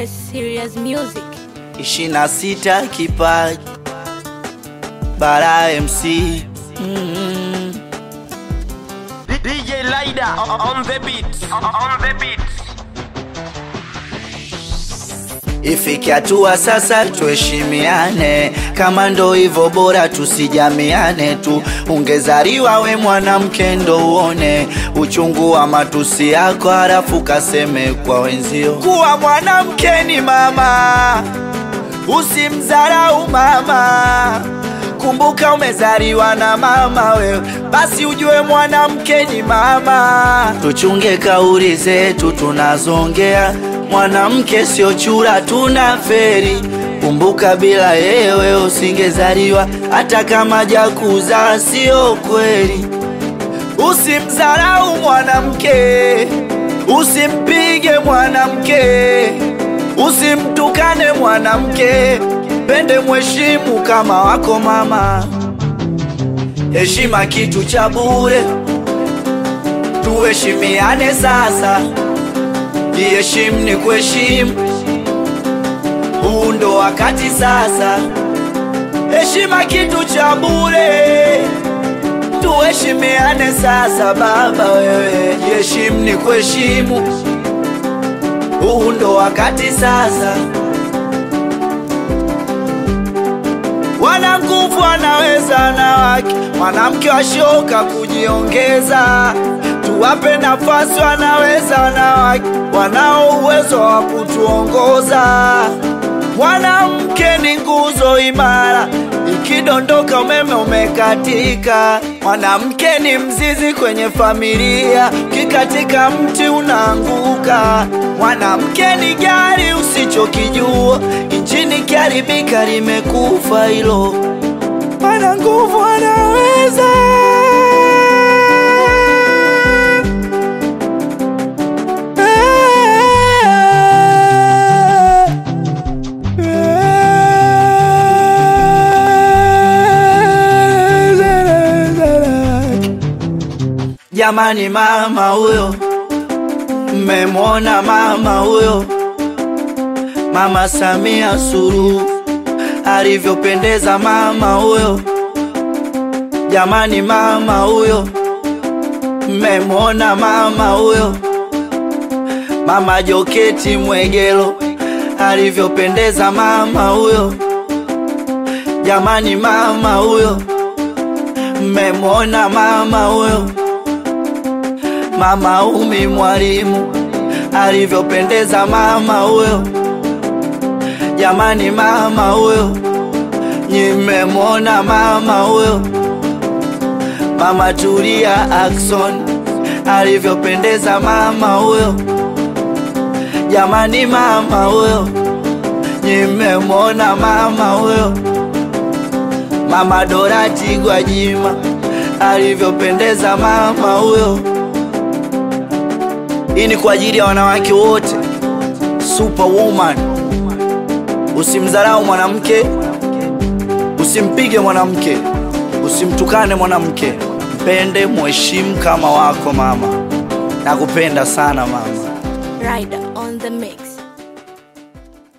S Serious Music. ishirini na sita kipaji bara MC mm. DJ Lida on the beat. On the beat. Ifike hatua sasa tuheshimiane, kama ndo hivyo bora tusijamiane tu. Ungezaliwa we mwanamke ndo uone uchungu wa matusi yako, halafu kaseme kwa wenzio kuwa mwanamke ni mama, usimdharau mama. Kumbuka umezaliwa na mama wewe, basi ujue mwanamke ni mama. Tuchunge kauli zetu tunazongea, mwanamke sio chura, tuna feri. Kumbuka bila yewe usingezaliwa, hata kama jakuzaa sio kweli. Usimdharau mwanamke, usimpige mwanamke, usimtukane mwanamke, pende mheshimu kama wako mama. Heshima kitu cha bure, tuheshimiane sasa. Jiheshimu ni kuheshimu, huu ndo wakati sasa. Heshima kitu cha bure, tuheshimiane sasa. Baba wewe, jiheshimu ni kuheshimu, huu ndo wakati sasa. Wana nguvu wanaweza wanawake, mwanamke washoka kujiongeza. Tuwape nafasi, wanaweza wanawake, wanao uwezo wa kutuongoza. Mwanamke ni nguzo imara, ikidondoka umeme umekatika. Mwanamke ni mzizi kwenye familia, ukikatika mti unaanguka. Mwanamke ni gari usichokijua, injini kiharibika limekufa hilo. Ana nguvu anaweza Jamani, mama huyo, mmemwona mama huyo, Mama Samia Suluhu alivyopendeza mama huyo. Jamani, mama huyo, mmemwona mama huyo, Mama Joketi Mwegelo alivyopendeza mama huyo. Jamani, mama huyo, mmemwona mama huyo. Mama Umi Mwalimu alivyopendeza mama huyo. Jamani, mama huyo, nimemwona mama huyo. Mama Tulia Ackson alivyopendeza mama huyo. Jamani, mama huyo, nimemwona mama huyo. Mama Dorati Gwajima alivyopendeza mama huyo. Hii ni kwa ajili ya wanawake wote. Superwoman, usimdharau mwanamke, usimpige mwanamke, usimtukane mwanamke, mpende, mheshimu kama wako mama. Nakupenda sana mama. Rider on the mix.